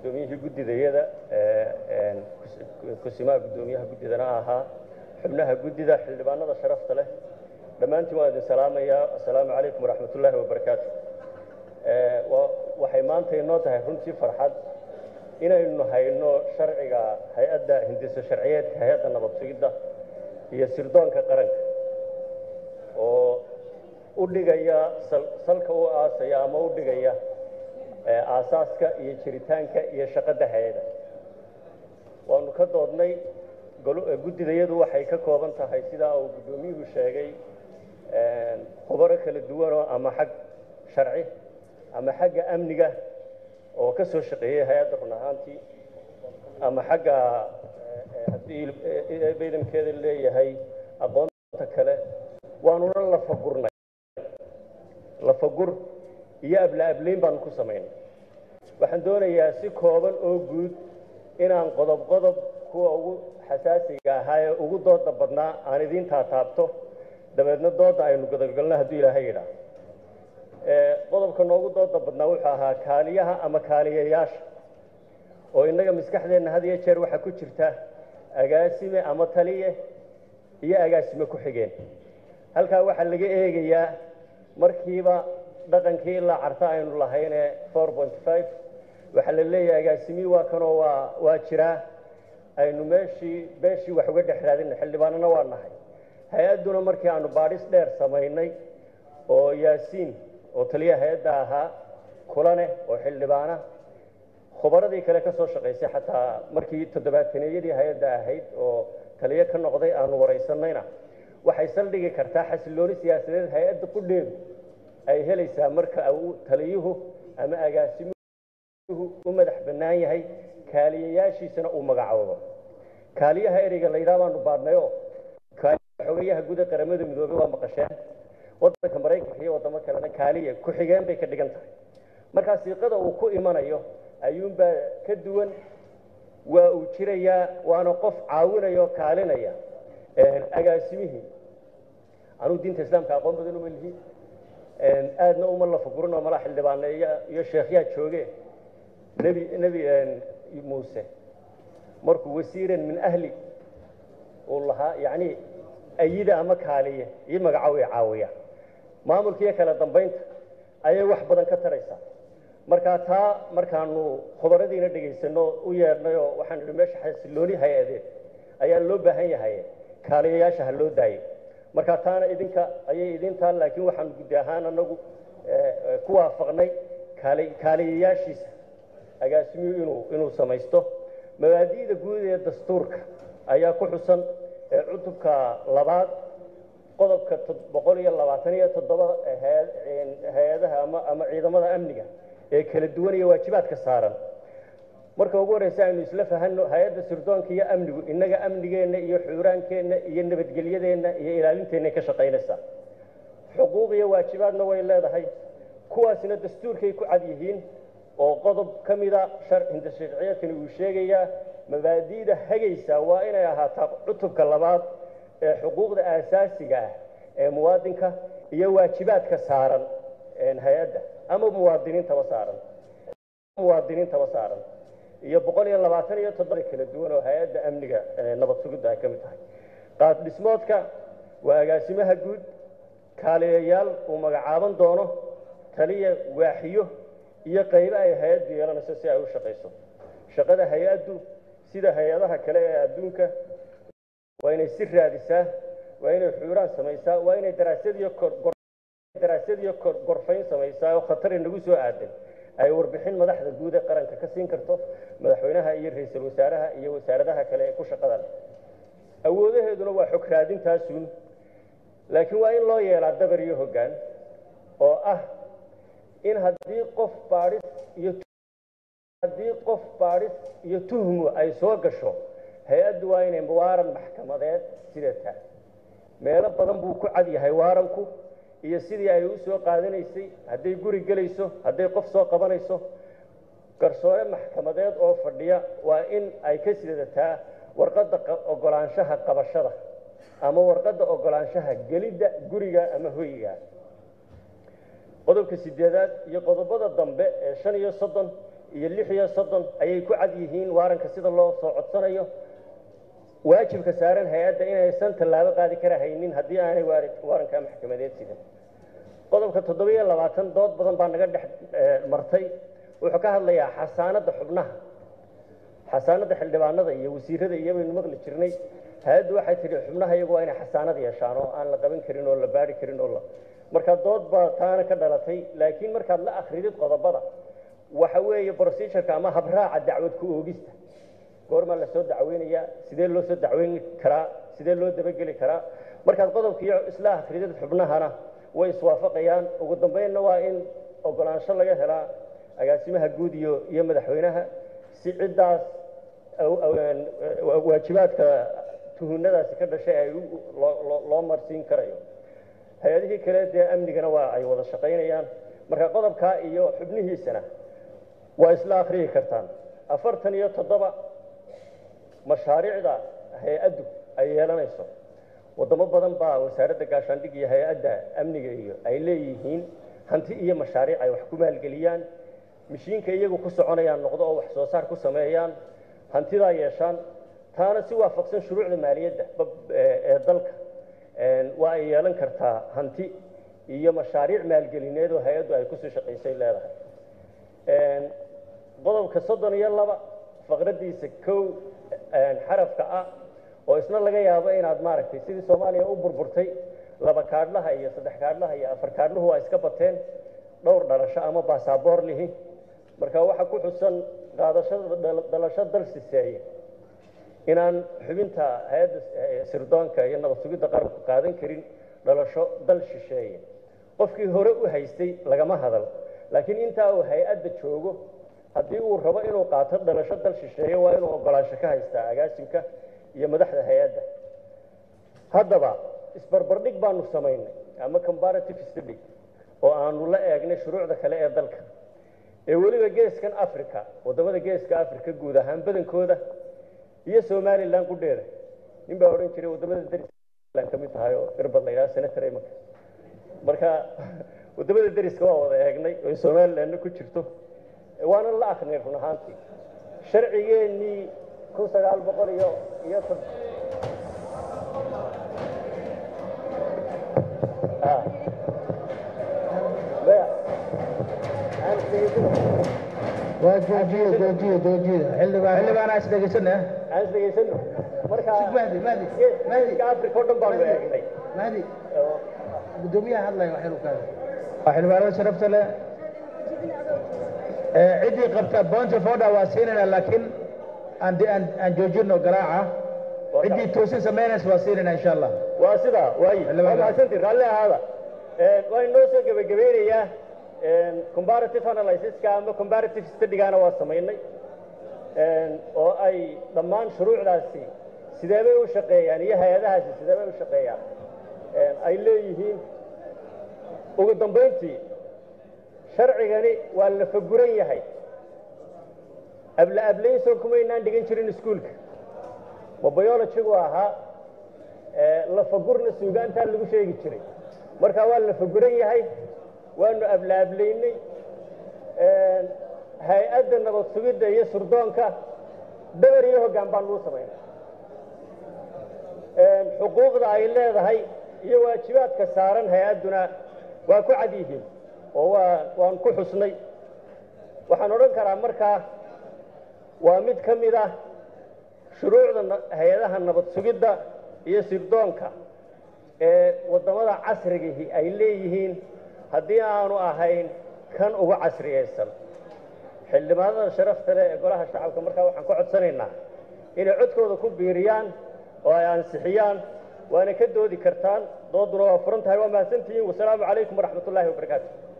guddoomiyihii guddidayada kusimaha guddoomiyaha guddidana ahaa xubnaha guddida xildhibaanada sharafta leh dhammaantiin waan idin salaamayaa assalaamu calaykum waraxmat ullaahi wabarakaatu waxay maanta inoo tahay runtii farxad inaynu hayno sharciga hay-adda hindiso sharciyeedka hay-adda nabad sugidda iyo sirdoonka qaranka oo u dhigaya salka u aasaya ama u dhigaya aasaaska iyo jiritaanka iyo shaqada hay-ada waanu ka doodnay guddidayadu waxay ka kooban tahay sidaa uu guddoomiyuhu sheegay khubaro kala duwanoo ama xag sharci ama xagga amniga oo ka soo shaqeeyey hay-adda run ahaantii ama xagga haddii baydamkeeda leeyahay aqoonta kale waanuna lafagurnay lafagur iyo abla-ablayn baanu ku samaynay waxaan doonayaa si kooban oo guud inaan qodob qodob kuwa ugu xasaasiga ahaa ee ugu dooda badnaa aan idiin taataabto dabeedna dooda aynu godogalno hadduu ilaahay yidhaah qodobka noogu dooda badnaa wuxuu ahaa kaaliyaha ama kaaliyayaasha oo innaga maskaxdeenna had iyo jeer waxaa ku jirta agaasime ama taliye iyo agaasime ku xigeen halkaa waxaa laga eegayaa markiiba dhaqankii ilaa carta aynu lahaynee four point five waxaa la leeyahay agaasimii waa kanoo waa waa jiraa aynu meeshii beeshii wax uga dhex raadina xildhibaanana waa nahay hay-adduna markii aanu baadhis dheer samaynay oo yaasiin oo taliya hay-adda ahaa kulaneh oo xildhibaana khubaradii kale ka soo shaqaysay xataa markii toddobaataneyadii hay-adda ahayd oo taliyo ka noqday aanu waraysanayna waxay saldhigi kartaa xasilooni siyaasadeed hay-adda qudheedu ay helaysaa marka uu taliyuhu ama agaasimuhu u madax bannaan yahay kaaliyayaashiisana uu magacoodo kaaliyaha ereyga la yidhaha baanu baadhnayoo kaaliyaha xogayaha guda qaramada midoobey waa maqasheen waddanka maraykanka iyo waddamo kalena kaaliya ku-xigeen bay ka dhigan tahay markaa siiqada uu ku imanayo ayuunbaa ka duwan waa uu jirayaa waana qof caawinaya oo kaalinaya agaasimihii anuu diinta islaamka aqoon badan uma lihi aadna uma lafagurin oo malaa xildhibaane iyo sheekhyaa jooge nebi nebi muuse markuu wasiiran min ahli uu lahaa yacni ayida ama kaaliye iyo magacaw ay caawiya maamulka iyo kala dambaynta ayay wax badan ka taraysaa markaa taa markaanu khubaradiina dhegaysano u yeedhnay oo waxaan idhi meesha xasilooni hay-adeed ayaa loo baahan yahay kaaliyayaasha ha loo daayo markaa taana idinka ayay idin taal laakiin waxaanu guddi ahaan anagu ku waafaqnay kaali kaaliyayaashiisa agaasimiyuu inuu inuu samaysto mabaadi'da guud ee dastuurka ayaa ku xusan ee cutubka labaad qodobka boqol iyo labaatan iyo toddoba hay-adaha ama ama ciidamada amniga ee kala duwan iyo waajibaadka saaran marka ugu horreysa aynu isla fahanno hay-adda sirdoonka iyo amnigu innaga amnigeenna iyo xuuraankeenna iyo nabadgelyadeenna iyo ilaalinteenna ka shaqaynaysaa xuquuq iyo waajibaadna way leedahay kuwaasina dastuurkay ku cad yihiin oo qodob ka mida hindasharciyeedkani uu sheegayaa mabaadi'da hagaysa waa inay ahaataa cutubka labaad ee xuquuqda aasaasiga ah ee muwaadinka iyo waajibaadka saaran hay-adda ama muwaadiniintaba saaran muwaadiniintaba saaran iyo boqol iyo labaatan iyo toddoba kala duwan oo hay-adda amniga nabad sugidda ay ka mid tahay qaad dhismoodka waa agaasimaha guud kaaliyayaal uu magacaaban doono taliya waaxiyo iyo qaybo ay hay-addu yeelanayso si ay u shaqayso shaqada hay-addu sida hay-adaha kale ee adduunka waa inay si raadisaa waa inay xuuraan samaysaa waa inay daraasadiyo daraasadiyo gorfayn samaysaa oo khatari nagu soo aadan ay warbixin madaxda guud ee qaranka ka siin karto madaxweynaha iyo ra-iisul wasaaraha iyo wasaaradaha kale ee ku shaqada leh awoodaheeduna waa xog raadintaasuun laakiin waa in loo yeelaa dabar iyo hoggaan oo ah in haddii qof baadhis iyo haddii qof baadhis iyo tuhmu ay soo gasho hay-addu waa inay waaran maxkamadeed sidataa meelo badan buu ku cad yahay waaranku iyo sidii ay u soo qaadanaysay hadday guri gelayso hadday qof soo qabanayso garsoore maxkamadeed oo fadhiya waa in ay ka sidataa warqadda ogolaanshaha qabashada ama warqadda ogolaanshaha gelidda guriga ama hoyga qodobka sideedaad iyo qodobada dambe ee shan iyo soddon iyo lix iyo soddon ayay ku cad yihiin waaranka sida loo soo codsanayo waajibka saaran hay-adda inaysan tallaabo qaadi kara haynin haddii aanay waarankaa maxkamadeed sidan qodobka toddobiyo labaatan dood badan baa naga dhex martay wuxuu ka hadlayaa xasaanadda xubnaha xasaanadda xildhibaanada iyo wasiirada iyo baynu maqli jirnay hay-addu waxay tidhi xubnaha iyagu waa inay xasaanad yeeshaan oo aan la qaban karin oo la baari karin oo la marka dood baa taana ka dhalatay laakiin markaad la akridid qodobada waxa weeye procedureka ama habraaca dacwad ku oogista goormaa la soo dacweynayaa sidee loo soo dacweyn karaa sidee loo dabageli karaa markaad qodobkiiyo isla akridid xubnahana way iswaafaqayaan ugu dambeynna waa in ogolaansho laga helaa agaasimaha guud iyo iyo madaxweynaha si ciddaas waajibaadka tuhunadaasi ka dhashay ay loo marsiin karayo hay-adihii kale dee amnigana waa ay wada shaqaynayaan marka qodobkaa iyo xubnihiisana waa isla akhriyi kartaan afartan iyo toddoba mashaariicda hay-addu ay yeelanayso waddamo badan baa wasaaradda gaashaandhig iyo hay-adda amniga iyo ay leeyihiin hanti iyo mashaariic ay wax ku maalgeliyaan mishiinka iyagu ku soconayaan noqdo oo wax soo saar ku sameeyaan hantidaa yeeshaan taana si waafaqsan shuruucda maaliyadda ee dalka waa ay yeelan kartaa hanti iyo mashaariic maalgelineed oo hay-addu ay kusii shaqaysay leedahay qodobka soddon iyo laba faqraddiisa kow xarafka ah oo isna laga yaabo inaad maaragtay sidii soomaaliya u burburtay laba kaadhlaha iyo saddex kaadhlaha iyo afar kaadhluhu waa iska bateen dhowr dhalasho ama baasaboor lihi marka waxaa ku xusan qaadashada dhalasho dal siseeye inaan xubinta hay-adda sirdoonka iyo nabad sugidda qaranku qaadan karin dhalasho dal shisheeye qofkii hore u haystay lagama hadal laakiin intaa uu hay-adda joogo haddii uu rabo inuu qaato dhalasho dal shisheeye waa inuu ogolaansho ka haystaa agaasimka iyo madaxda hay-adda haddaba isbarbardhig baanu samaynay ama comparative study oo aanu la eegnay shuruucda kale ee dalka ee weliba geeskan africa waddamada geeska africa guud ahaan badankooda iyo somalilan qudheeda nin baa odhan jiray waddamada darislan ka mid tahay oo irbad la yidhaha senator imanka marka waddamada deriska waa wada eegnay oo somalilandna ku jirto waana la akrinay run ahaantii sharcigeennii kun sagaal boqol iyo iyo waa joojiye joojiye joojiye xildhibaan xildhibaanaa is dhegeysana aan is dhegaysano marka mahdi mahdi geeska africa oo dhan baanu eegnay mahdi guddoomiyaha hadlaya wax yar u kaada waa xildhibaanada sharafta leh ciddii qabta point of order waa siinayna laakiin aan aan aan joojino garaaca ciddii toosin samaynaysa waa siinayna insha allah waa sidaa waayi waa mahadsantii raalli ahaada waa inoo soo gebagabeynayaa comparative analysiska ama comparative studygaana waa samaynay oo ay dhammaan shuruucdaasi sideebay u shaqeeyaan iyo hay-adahaasi sideebay u shaqeeyaan ay leeyihiin ugu dambayntii sharcigani waa la faguran yahay abla ablaynso kumaynaan dhigan jirin iskuulka ma biologigu ahaa lafagurna suugaantaa lagu sheegi jiray marka waa la faguran yahay waanu abla ablaynay hay-adda nabad sugidda iyo surdoonka dabar iyo hoggaan baan lagu samaynay xuquuqda ay leedahay iyo waajibaadka saaran hay-adduna waa ku cad yihiin oo waa waan ku xusnay waxaan odhan karaa markaa waa mid ka mid ah shuruucda hay-adaha nabad sugidda iyo sirdoonka ee waddamada casrigihi ay leeyihiin haddii aanu ahayn kan ugu casriyaysan xildhibaanada sharafta leh ee golaha shacabka markaa waxaan ka codsanaynaa inay codkooda ku biiriyaan oo ay ansixiyaan waana ka doodi kartaan dooduna waa furan tahay waa mahadsantihiin wasalaamu calaykum waraxmat ullaahi wabarakaatu